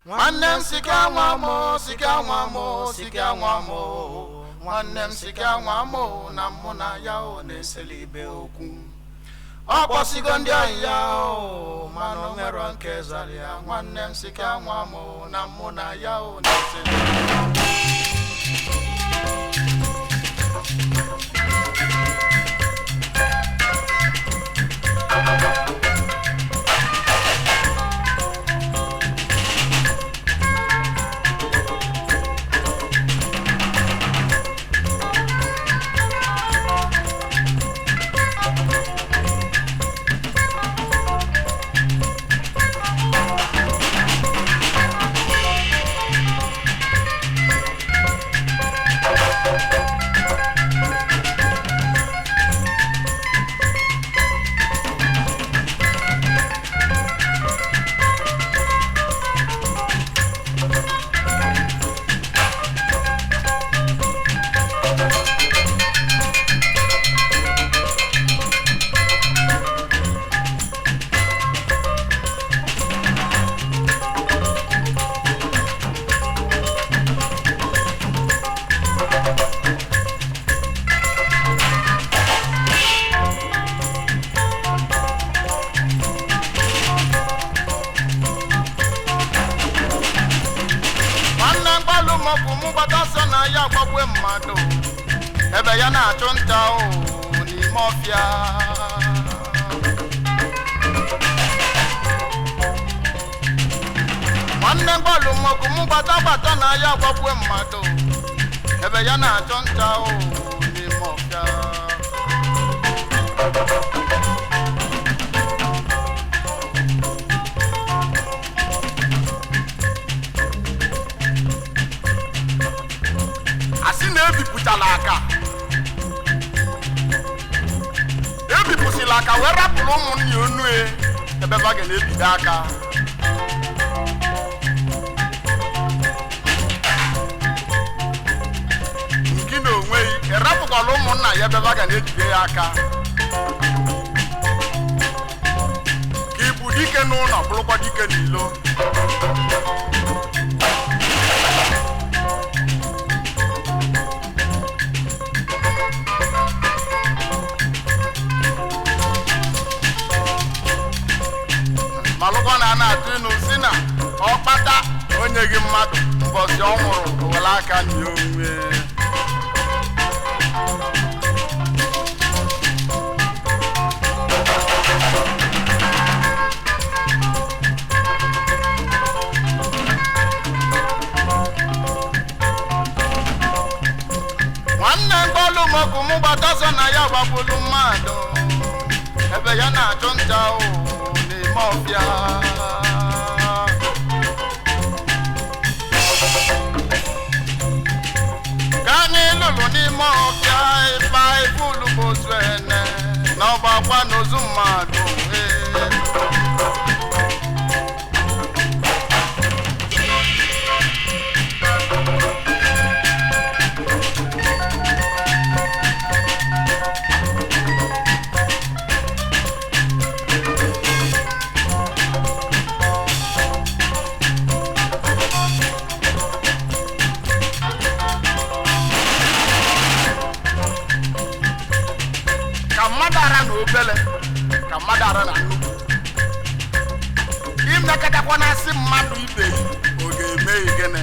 nwanne m sika nwa m sika nwa m sika nwa m nwanne m sika nwa m na mụ na ya o na-eseli ibe okwu ọ kpọsigo ndị ọyị ya o mana o nwero nke zara ya nwanne m sika nwa m na mụ na ya o na-eseli nwanne mgbalụ maọbụ mụ gbata sọ na ya gbagwe mmadụ ebe ya na-achụ nta o n'ime ọfịa nwanne mgbalụ maọbụ mụ gbata gbata na ya gbagwe mmadụ ebe ya na-achụ nta o n'ime ọfịa asị na ebipụtala aka ebipụsịla aka wee rapụrụ ụmụnne onu e ebe ba ga na-ebido aka nke na onwe gị erapụkwala ụmụnna ya ebe ba ga na-ejide ya aka ka ịbụ dike n'ụlọ bụrụkwa dike n'ilo malụkwa na a na-atụ ịnụ si na ọkpata onye gị mmadụ mbọsị ọ nwụrụ o were aka nye onwe nwanne mgbalụ mọkụ mụ gbataso na ya gbagbulu mmadụ ebe ya na-achụ nta o n'ime ọfịa ka anyị lụrụ n'ime ọfịa ịba ibulu bụ ozu ene na ọgbakwa n'ozu mmadụ ee. ka mmadụ ara na obele ka mmadụ ara na nnukwu imekọtakwa na asị mmadụ ibe yi ọ ga-eme gịnị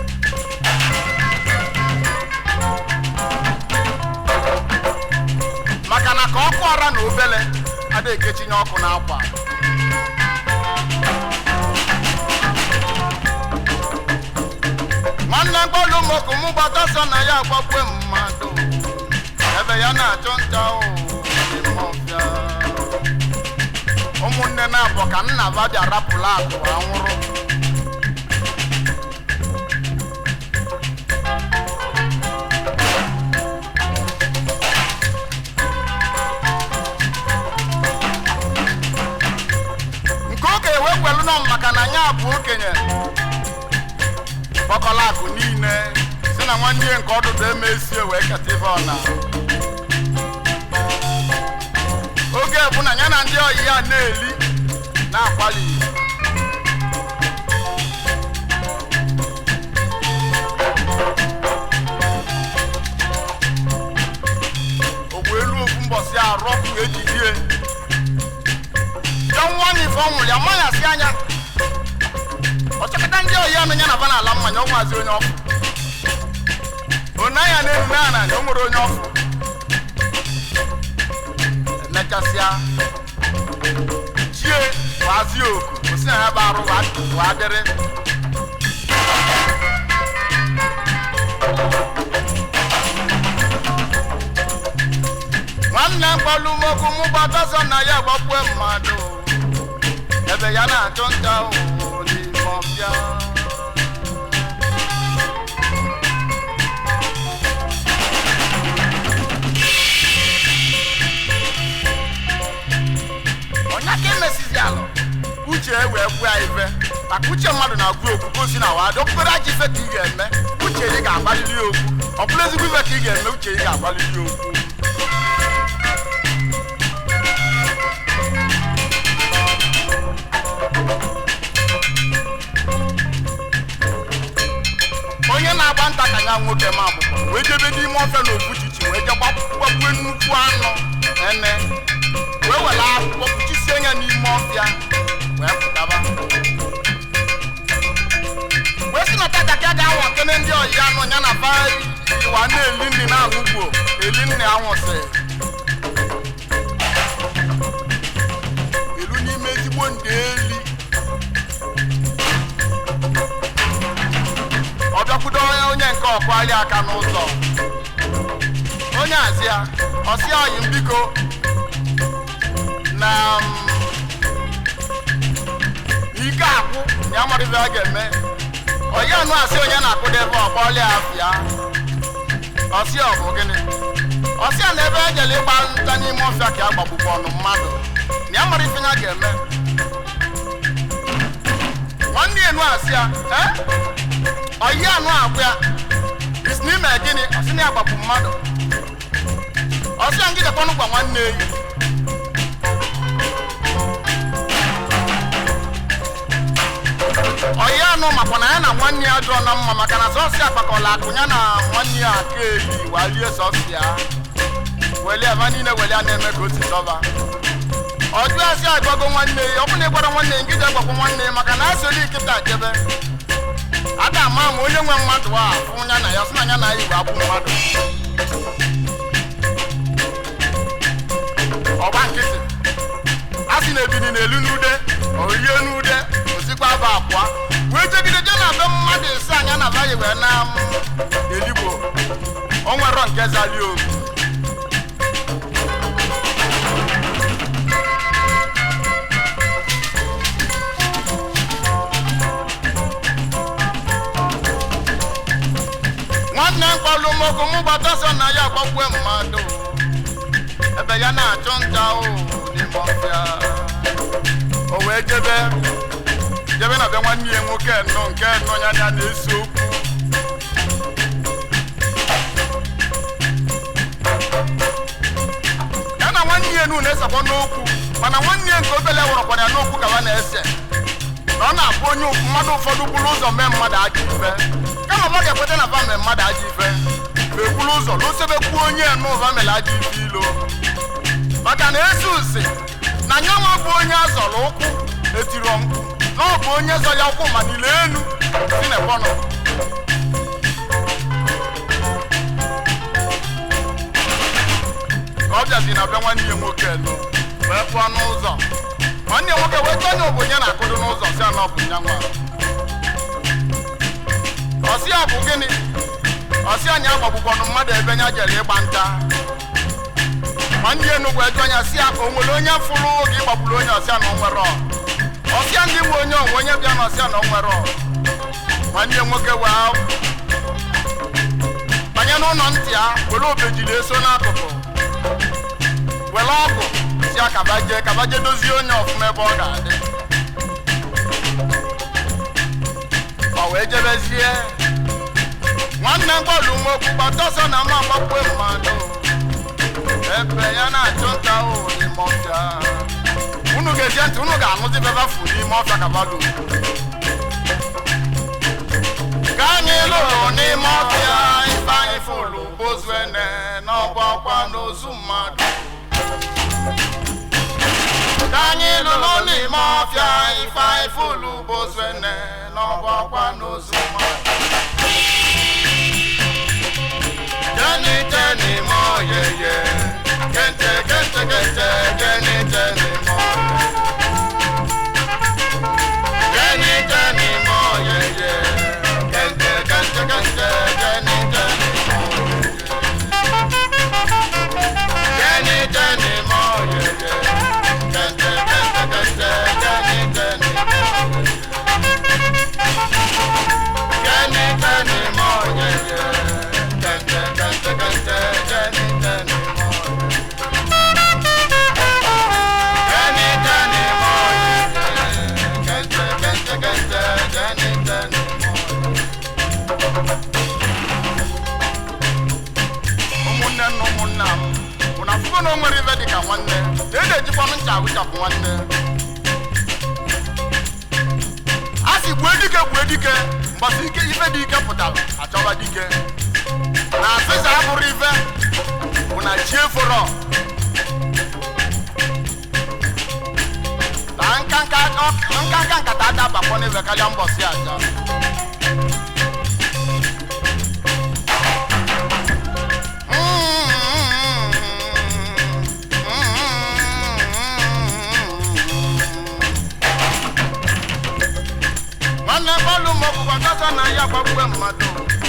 maka na ka ọkụ ara na obele ada ekechinye ọkụ n'akwa nwanne mkpọlụ mokụ mụ gbata sọ na ya agbagwe mmadụ ebe ya na-achụ nta o n'ime ọfịa ụmụnne na-abụ ka nna ba bịa rapụla akụ anwụrụ nke okenye wee kwelu nọ maka na ya bụ okenye gbakọla akụ niile si na nwanne ya nke ọdụdụ emesie wee keta ife ọna oge bụ na ya na ndị oyi ya na-eli na-akwali na-asị anya ọchọkọta ndị oyi anụ ya na bana ala mmanya ọ nwazi onye ọfụ onaya na-eru na ana o nwere onye ọfụ emechasịa chie wazi oku osi na ya bụ arụ wa dịrị nwanne mkpọlụmokwu mụ gbataso na ya gbakwe mmadụ ebe ya na-achụ nta ụwụ n'ime ọbịa onye ka emesizi alụ uche wee gbuo ya ife maka uche mmadụ na-agwụ okwu gosi na wa dokpere aja ife ka ị ga-eme uche gị ga-agbalili ya okwu ọ bụrụ ezigbo ife ka ị ga-eme uche gị ga-agbalili ya okwu onye na-agba nta ka ya nwoke ma agbụgbọ wee jebe n'ime ofe na ofuchichi wee je gbagbue nnukwu anụ ene wee were akwụkwọ kpuchisie ya n'ime ọfịa wee pụtaba wee si na tata ka a ga-awa kene ndị ọyị anụ ya na ba iwa na-eli nri na-aṅụgbuo eli nri anwụsị elu n'ime ezigbo ndị eli ọ bịakwudo onye onye nke ọkwali aka n'ụzọ onye azịa ọsị ọyị m biko na m, ike akwụ na ya mara ife a ga-eme onye anụ asị onye na-akụda ebe ọkpọli afịa ọsị ọ bụ gịnị ọsị a na ebe ejele ịgba nta n'ime ọfịa ka a gbagbukwa ọnụ mmadụ na ya mara ife ya ga-eme nwanne enu asị ya "Eh? ọyị anụ agwụ ya isi n'ime gịnị ọsị na ya gbapụ mmadụ ọsị ya ngidekwanụ gwa nwanne eyi ọyị anụ makwa na ya na nwanne ya jụọ na mma maka na sọsị akpakọla akụ ya na nwanne ya aka eyi walie sọsị ya weli ebe niile weli a na-eme ka o si dọba ọjụ asị agbago nwanne ya ọ bụ na ịgbara nwanne ya ngide gbakwa nwanne ya maka na asoli nkịta jebe a ga-ama ma onye nwe mmadụ a fụ ya na ya sị na ya na ya igwe akwụ mmadụ ọgba nkịtị a sị na ebini na-elu n'ude orie n'ude osikwa aba abụọ wee jegide je na be mmadụ ise anya na baghị wee na m eligbo o nwero nke zali obi nwanne mkpọlụ mogo mụ gbata so na ya gbagbue mmadụ ebe ya na-achụ nta o n'ime ọfịa o wee jebe jebe na be nwanne ya nwoke nnọọ nke nnọọ ya ya na-ese okwu ya na nwanne ya nu na-esekwa n'okwu mana nwanne ya nke obele wụrọkwara ya n'okwu ka ha na-ese na ọ na-abụ onye mmadụ ụfọdụ buru ụzọ mee mmadụ ajọ ife kama ọ ga-ekweta na va mee mmadụ ajọ ife ma ekwuru ụzọ lụsebe kwuo onye n'ụva mere ajọ ife ilo maka na ezi usi na nyanwa bụ onye azọrọ ụkwụ etiro mkpu na ọ bụ onye zọ ya ụkwụ ma niile enu si na ebọnọ ka ọ bịazi na be nwanne ya nwoke elu wee pụọ n'ụzọ nwanne ya nwoke wee tọnye obonye na-akụdo n'ụzọ si anọ bụ nya nwa ọsị ya bụ gịnị ọsị anyị agbagbukwanụ mmadụ ebe nya jere ịgba nta nwanne ya enugwu eju anya si ya o nwere onye fụrụ oge ịgbagburu onye ọsịa na onwere ọsịa ndị nwe onye onwe onye bịa na ọsịa na onwere nwanne ya nwoke wee banye n'ụlọ ntị ya were obejiri eso n'akụkụ were ọgụ si ya kabaje kabaje dozie onye ọfụma ebe ọ ga-adị ọ wee jebezie nwanne mgbọlụ nwokwu gbataọsọ na mma agbakwe mmadụ ebe ya na-achụ nta ụhụ n'ime ọfịa unu ga-eje ntị unu ga-aṅụzi bebafu n'ime ọfịa kabadu ka anyị lụrụ n'ime ọfịa ife anyị fụlụ bozuene n'ọgbakwa n'ozu mmadụ ka anyị lụrụ n'ime ọfịa ife ifulu bozene n'ọgbakwa n'ozu mmadụ Jenny Jenny mo ye ye Kente kente kente Jenny Jenny mo Jenny Jenny mo ye ye Kente kente kente Jenny Jenny mo Jenny Jenny mo ye ye Kente kente kente Jenny Jenny mo Jenny Jenny mo ye ye Kente kente kente Jenny Jenny mo Jenny Jenny mo ye ye Kente kente kente Jenny Jenny mo ụmụnne na ụmụnna m bụ na afụgo na o nwere ife dịka nwanne na e na-ejikwanụ ncha awụchapụ nwanne a sị gbue dike gbue dike mgbasa ike ife dị ike pụtara achọba dike na asịsa abụrụ ife bụ na chi eforo na nkanka nkanka nkata adabakwa n'ebe karịa mbọsị aja nwanne bọọlụ ma ọbụkwa gaza na ya gbagbue mmadụ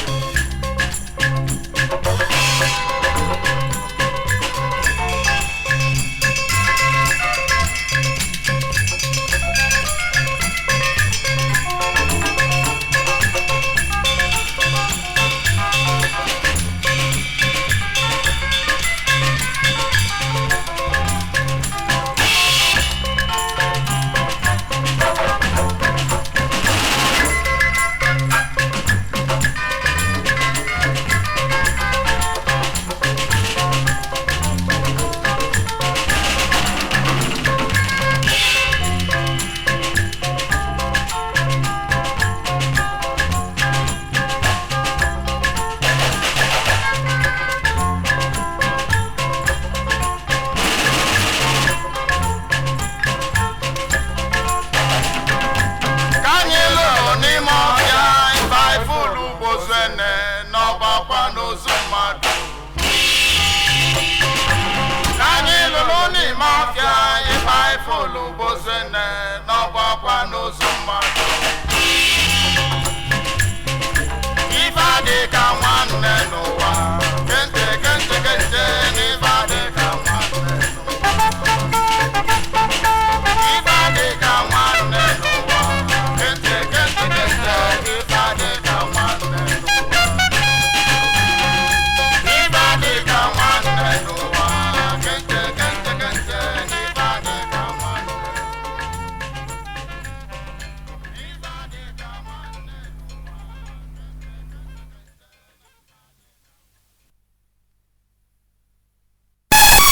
ka anyị lụrụ n'ime ọhịa ife ifulu bozene n'ọgbakwa n'ozu mmadụ ka anyị lụrụ n'ime ọhịa ife ifulu bozene n'ọgbakwa n'ozu mmadụ